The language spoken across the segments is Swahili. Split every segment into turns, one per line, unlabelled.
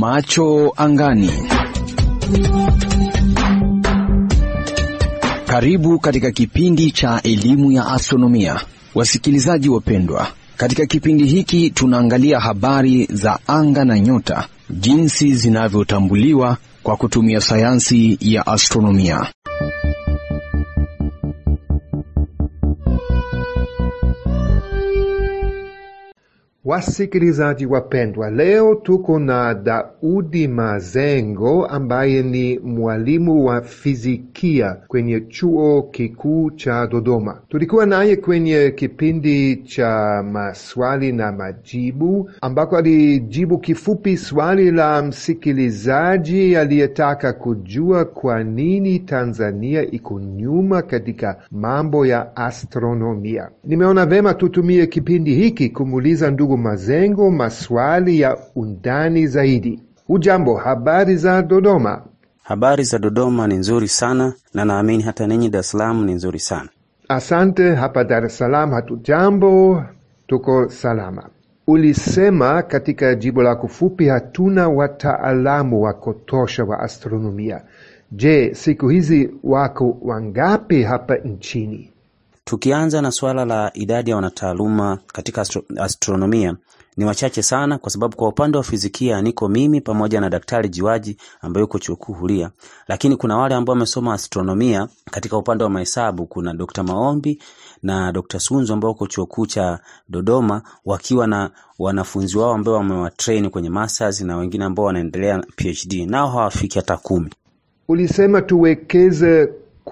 Macho angani. Karibu katika kipindi cha elimu ya astronomia, wasikilizaji wapendwa. Katika kipindi hiki tunaangalia habari za anga na nyota, jinsi zinavyotambuliwa kwa kutumia sayansi ya astronomia.
Wasikilizaji wapendwa, leo tuko na Daudi Mazengo ambaye ni mwalimu wa fizikia kwenye chuo kikuu cha Dodoma. Tulikuwa naye kwenye kipindi cha maswali na majibu, ambako alijibu kifupi swali la msikilizaji aliyetaka kujua kwa nini Tanzania iko nyuma katika mambo ya astronomia. Nimeona vema tutumie kipindi hiki kumuuliza ndugu Mazengo maswali ya undani zaidi. Hujambo, habari za Dodoma?
Habari za Dodoma ni nzuri sana, na naamini hata ninyi Dar es Salaam ni nzuri sana.
Asante. Hapa Dar es Salaam hatujambo, tuko salama. Ulisema katika jibu lako fupi, hatuna wataalamu wa kutosha wa astronomia. Je, siku hizi wako wangapi hapa nchini?
Tukianza na suala la idadi ya wanataaluma katika astro astronomia ni wachache sana, kwa sababu kwa upande wa fizikia niko mimi pamoja na Daktari Jiwaji ambaye yuko chuo kikuu Huria, lakini kuna wale ambao wamesoma astronomia katika upande wa mahesabu. Kuna Dr. Maombi na Dr. Sunzu ambao uko chuo kikuu cha Dodoma wakiwa na wanafunzi wao ambao wamewatrain kwenye masters na wengine ambao wanaendelea PhD, nao hawafiki hata kumi.
Ulisema tuwekeze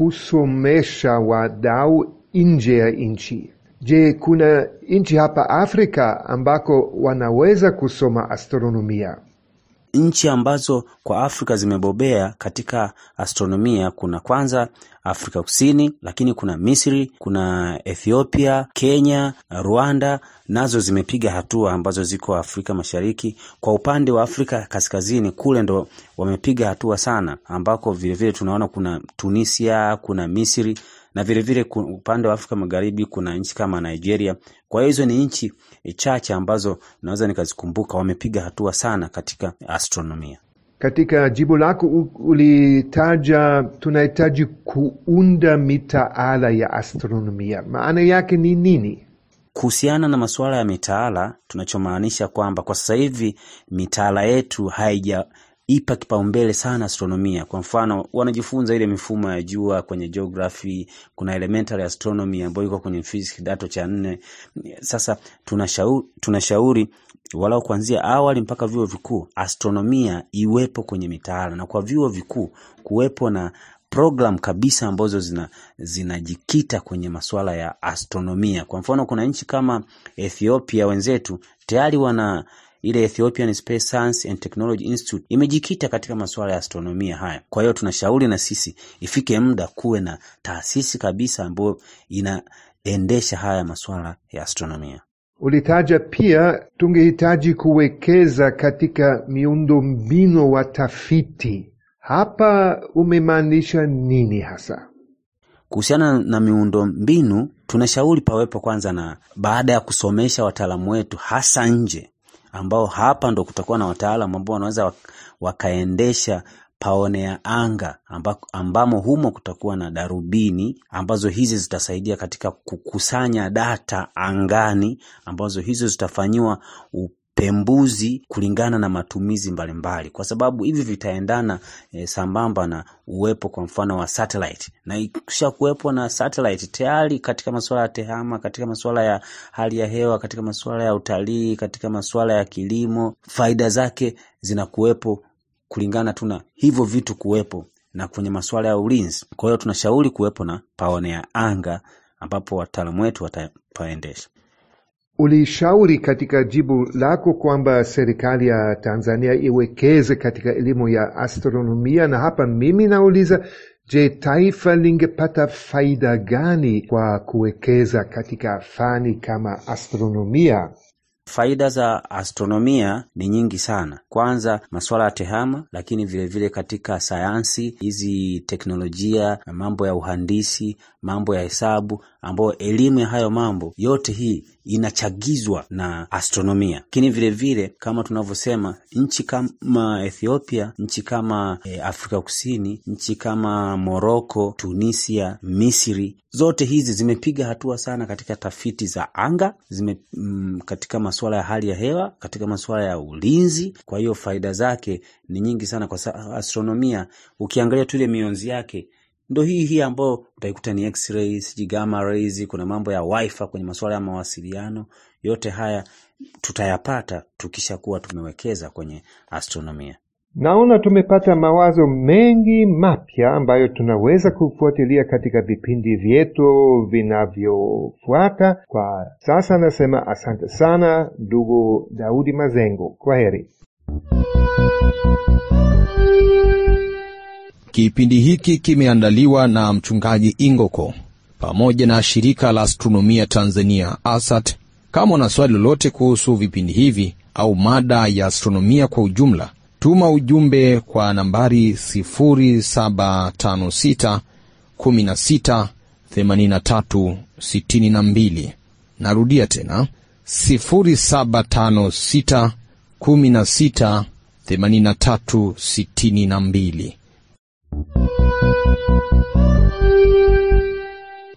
kusomesha wadau nje ya nchi. Je, kuna nchi hapa Afrika ambako wanaweza kusoma astronomia?
Nchi ambazo kwa Afrika zimebobea katika astronomia kuna kwanza Afrika Kusini, lakini kuna Misri, kuna Ethiopia, Kenya, Rwanda nazo zimepiga hatua ambazo ziko Afrika Mashariki. Kwa upande wa Afrika Kaskazini kule ndo wamepiga hatua sana, ambako vilevile tunaona kuna Tunisia, kuna Misri na vilevile upande wa Afrika Magharibi kuna nchi kama Nigeria. Kwa hiyo hizo ni nchi chache ambazo naweza nikazikumbuka wamepiga hatua sana katika astronomia.
Katika jibu lako ulitaja tunahitaji kuunda mitaala ya astronomia. Maana yake ni nini?
Kuhusiana na masuala ya mitaala, tunachomaanisha kwamba kwa sasa hivi mitaala yetu haija ipa kipaumbele sana astronomia. Kwa mfano, wanajifunza ile mifumo ya jua kwenye geography, kuna elementary astronomy ambayo iko kwenye physics kidato cha nne. Sasa tunashauri, tunashauri walau kuanzia awali mpaka vyuo vikuu astronomia iwepo kwenye mitaala, na kwa vyuo vikuu kuwepo na program kabisa ambazo zina zinajikita kwenye masuala ya astronomia. Kwa mfano, kuna nchi kama Ethiopia wenzetu tayari wana ile Ethiopian Space Science and Technology Institute imejikita katika masuala ya astronomia haya. Kwa hiyo tunashauri na sisi ifike muda kuwe na taasisi kabisa ambayo inaendesha haya masuala ya astronomia.
Ulitaja pia tungehitaji kuwekeza katika miundombinu wa tafiti. Hapa umemaanisha nini hasa?
Kuhusiana na miundo mbinu, tunashauri pawepo kwanza, na baada ya kusomesha wataalamu wetu hasa nje ambao hapa ndo kutakuwa na wataalamu ambao wanaweza wakaendesha paone ya anga amba, ambamo humo kutakuwa na darubini ambazo hizi zitasaidia katika kukusanya data angani ambazo hizo zitafanyiwa upembuzi kulingana na matumizi mbalimbali mbali. Kwa sababu hivi vitaendana e, sambamba na uwepo kwa mfano wa satellite, na ikisha kuwepo na satellite tayari katika masuala ya tehama, katika masuala ya hali ya hewa, katika masuala ya utalii, katika masuala ya kilimo, faida zake zinakuwepo kulingana tu na hivyo vitu kuwepo na kwenye masuala ya ulinzi. Kwa hiyo tunashauri kuwepo na paone ya anga ambapo wataalamu wetu watapaendesha.
Ulishauri katika jibu lako kwamba serikali ya Tanzania iwekeze katika elimu ya astronomia, na hapa mimi nauliza, je, taifa lingepata faida gani kwa kuwekeza katika fani kama astronomia?
Faida za astronomia ni nyingi sana. Kwanza masuala ya tehama, lakini vilevile vile katika sayansi hizi, teknolojia, mambo ya uhandisi, mambo ya hesabu, ambayo elimu ya hayo mambo yote hii inachagizwa na astronomia. Lakini vilevile kama tunavyosema, nchi kama Ethiopia, nchi kama e, Afrika Kusini, nchi kama Moroko, Tunisia, Misri, zote hizi zimepiga hatua sana katika tafiti za anga zime, mm, katika masuala ya hali ya hewa, katika masuala ya ulinzi. Kwa hiyo faida zake ni nyingi sana kwa sababu astronomia, ukiangalia tu ile mionzi yake ndo hii hii ambayo utaikuta ni x-ray, sijui gamma rays, kuna mambo ya wifi kwenye masuala ya mawasiliano. Yote haya tutayapata tukishakuwa tumewekeza kwenye astronomia.
Naona tumepata mawazo mengi mapya ambayo tunaweza kufuatilia katika vipindi vyetu vinavyofuata. Kwa sasa nasema asante sana ndugu Daudi Mazengo, kwa heri.
Kipindi hiki kimeandaliwa na mchungaji Ingoko pamoja na shirika la astronomia Tanzania ASAT. Kama una swali lolote kuhusu vipindi hivi au mada ya astronomia kwa ujumla, tuma ujumbe kwa nambari 0756 16 83 62. Narudia tena 0756 16 83 62.